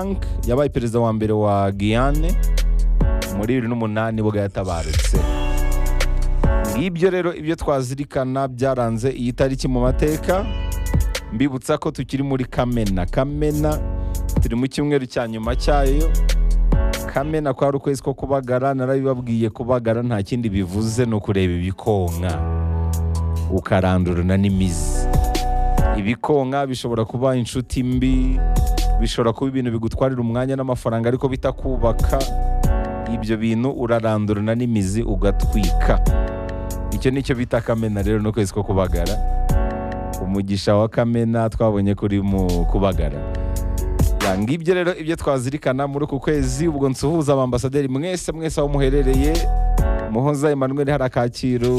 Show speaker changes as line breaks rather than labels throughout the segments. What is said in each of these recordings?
Frank yabaye perezida wa mbere wa Guyane muri bibiri n'umunani bwo yatabarutse ngibyo rero ibyo twazirikana byaranze iyi tariki mu mateka mbibutsa ko tukiri muri kamena kamena turi mu cyumweru cya nyuma cyayo kamena kwari ukwezi ko kubagara narabibabwiye kubagara nta kindi bivuze ni ukureba ibikonka ukarandurana n'imizi ibikonka bishobora kuba inshuti mbi bishobora kuba ibintu bigutwarira umwanya n'amafaranga ariko bitakubaka ibyo bintu urarandurana n'imizi ugatwika icyo ni cyo bita kamena rero ni ukwezi ko kubagara umugisha wa kamena twabonye kuri mu kubagara Ya, ngibyo rero ibyo twazirikana muri uku kwezi ubwo nsuhuza abambasaderi mwese mwese aho muherereye muhoza emmanuel hari akaciro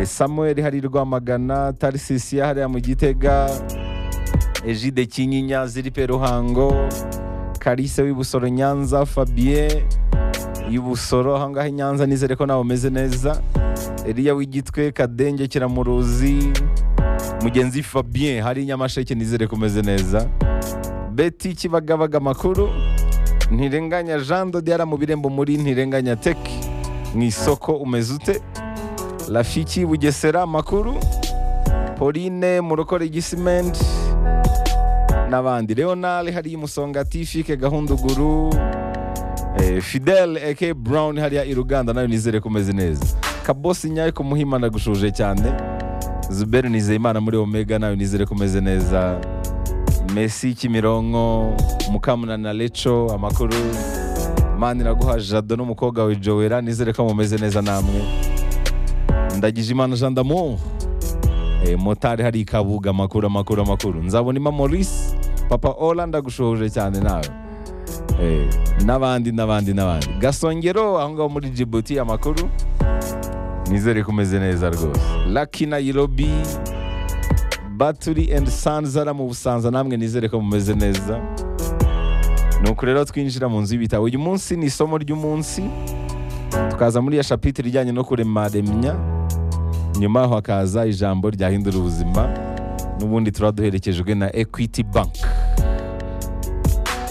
eh, samuel hari i rwamagana tarisisiya hariya mu gitega Egide Kinyinya Ziripe Ruhango Kalise w'Ibusoro Nyanza Fabien y'Ibusoro aha ngaha i Nyanza nizere ko nawe umeze neza Eliya w'Igitwe Kadenge Kiramuruzi Mugenzi Fabien hari i Nyamasheke nizere ko umeze neza Betty Kibagabaga Makuru Ntirenganya Jean Dodiara mu birembo muri Ntirenganya Tech mu isoko umeze ute Rafiki Bugesera Makuru Pauline Murokore Gisimenti n'abandi leonard hari musonga tifike gahunduguru eh, fidel eke brown hariya i ruganda nayo nizere ko umeze neza kabosi nyayo ku muhima nagushuje cyane zuberi nizeyimana muri omega nayo nizere ko umeze neza messi kimironko mukamunana leco amakuru mani iraguha jado n'umukobwa we jowera nizere ko mumeze neza namwe ndagije imana jean d'amour Eh, motari hari ikabuga amakuru amakuru amakuru nzabona ima maurice papa ola ndagushohoje cyane nawe Eh, n'abandi n'abandi n'abandi gasongero aho ngaho muri jibuti amakuru nizere ko umeze neza rwose laki nayirobi baturi endi sanzara mu busanza namwe nizere ko mumeze neza nuko rero twinjira mu nzu y'ibitabo uyu munsi ni isomo ry'umunsi tukaza muri ya shapitire ijyanye no kuremaremya nyuma aho hakaza ijambo ryahindura ubuzima n'ubundi turaba duherekejwe na equity bank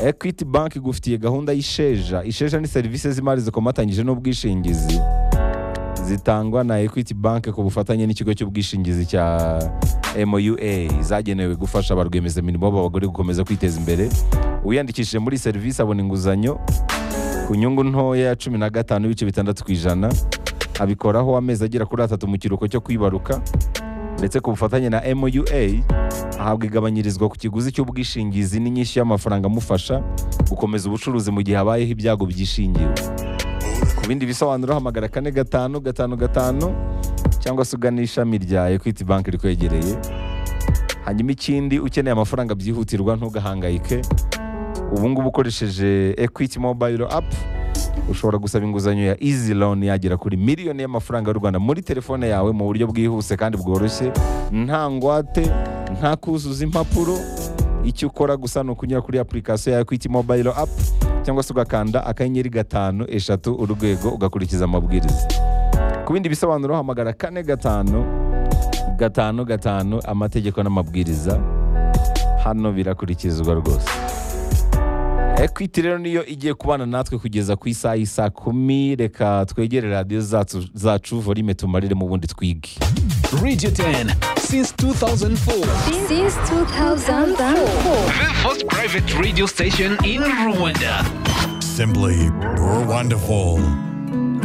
equity bank igufitiye gahunda y'isheja isheja ni serivisi z'imari zikomatanyije n'ubwishingizi zitangwa na equity bank ku bufatanye n'ikigo cy'ubwishingizi cya moua zagenewe gufasha ba rwiyemezamirimo b'abagore gukomeza kwiteza imbere uwiyandikishije muri iyi serivisi abona inguzanyo ku nyungu ntoya ya cumi na gatanu n'ibice bitandatu ku ijana abikoraho amezi agera kuri atatu mu kiruhuko cyo kwibaruka ndetse ku bufatanye na moua ahabwa igabanyirizwa ku kiguzi cy'ubwishingizi n'inyishyu y'amafaranga amufasha gukomeza ubucuruzi mu gihe habayeho ibyago byishingiwe ku bindi bisobanuro hamagara kane gatanu gatanu gatanu cyangwa se ugana ishami rya equity bank rikwegereye hanyuma ikindi ukeneye amafaranga byihutirwa ntugahangayike ubungubu ukoresheje equity mobile app ushobora gusaba inguzanyo ya easy loan yagera kuri miliyoni y'amafaranga y'u rwanda muri telefone yawe mu buryo bwihuse kandi bworoshye nta ngwate nta kuzuza impapuro icyo ukora gusa ni ukunyura kuri application ya equity mobile app cyangwa se ugakanda akanyenyeri gatanu eshatu urwego ugakurikiza amabwiriza ku bindi bisobanuro hamagara kane gatanu gatanu gatanu amategeko n'amabwiriza hano birakurikizwa rwose ekwiti rero niyo igiye kubana natwe kugeza ku isaha y'isa kumi reka twegere radiyo zacu zacu volume tumarire mu bundi twige
Radio 10 since 2004.
Since 2004.
The first private radio station in Rwanda.
Simply wonderful.